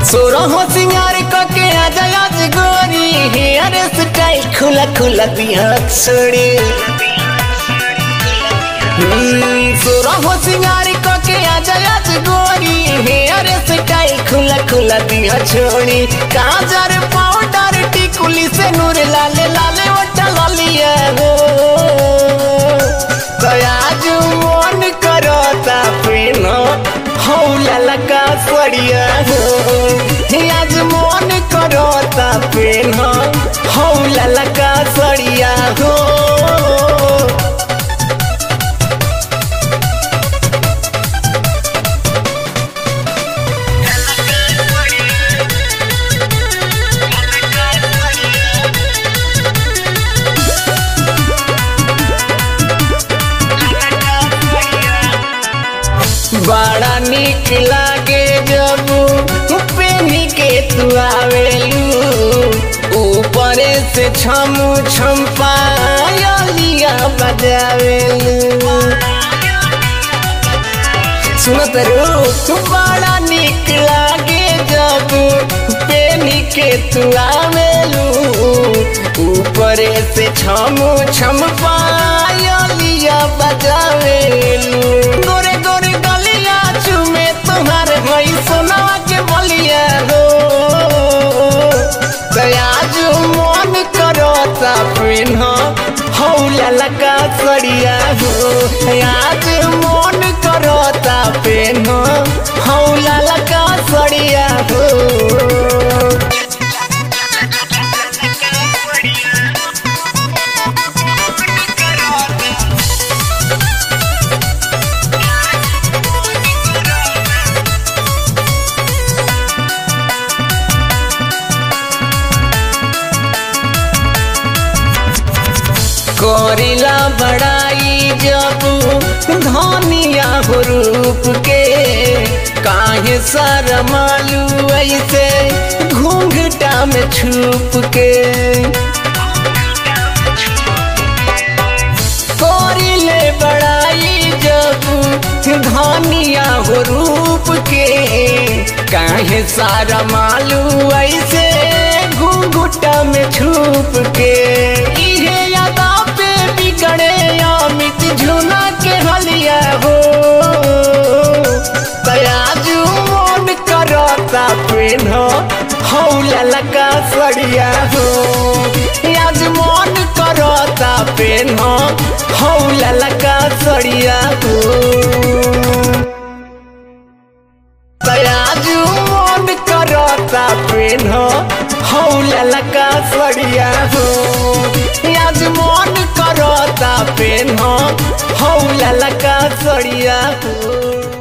सोरहो सिंगार कके आजा आज गोरी हेयर स्टाइल खुला खुला दिया छोड़ी सोरहो सिंगार कके आजा आज गोरी हेयर स्टाइल खुला खुला दिया छोड़ी काजर पाउडर टिकुली से नूर लाले लाले वटा लालिया हो आज मन करता पेन हौला लगा सड़िया हो आज मन करता पेन हौला लगा सड़िया हो बड़ा निक लागे जब पेनी के तू आवेलू ऊपर से छम छम पायलिया बजावेलू सुनत रो बड़ा निक लागे जब पेनी के तू आवेलू ऊपर से छम छम पायलिया बजावेलू गोरे गोरे गलिया चुमे तुम्हारे भई सोनावा के बलिया हो आज मन करता पिन हौला लगा सड़िया हो आज मन करता पेन हौला लगा सड़िया हो करिला बड़ाई जब धनिया हो रूप के काहे शरमालू ऐसे घूंघटा में छुप के करिले बड़ाई जब धनिया हो रूप के काहे सारा मालू ऐसे घूंघटा में छुप के इहे यादा पे बिगड़े अमित झुना के हलिया हो तयाजू मन करता पेन हौला लगा सड़िया हो आज मन करता पेन हौला लगा सड़िया हो तयाजू मन करता पेन हौला लगा सड़िया हो आज मन करता पेन हौला लगा सड़िया हो